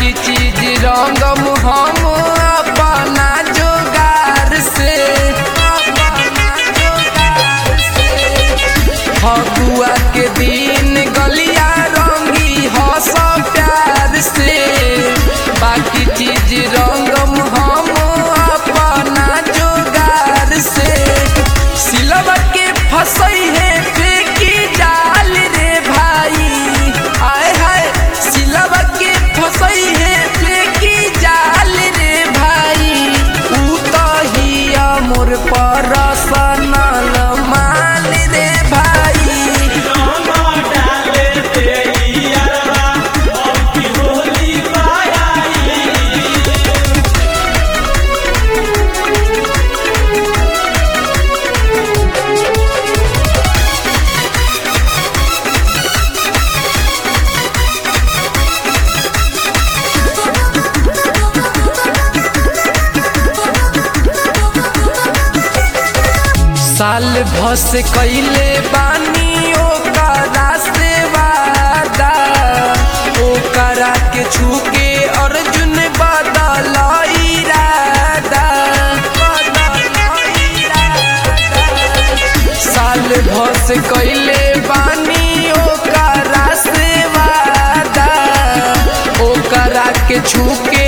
बाकी चीज रंगम हम अपना जोगार से अपना जोगार से फगुआ के दिन गलिया रंगी हंस प्यार से बाकी चीज रंगम हम अपना जोगार से सिलवा के फसई है फेंकी जाल रे भाई आय हाय सिलवा के फसई है फेंकी जाल रे भाई ऊ तो हिया मोर परसनल माल रे भाई साल भस कैले बानी ओकरा से वादा ओकरा के छूके अर्जुन बदल इरादा बदल इरादा। साल भस कैले बानी ओकरा से वादा ओकरा के छूके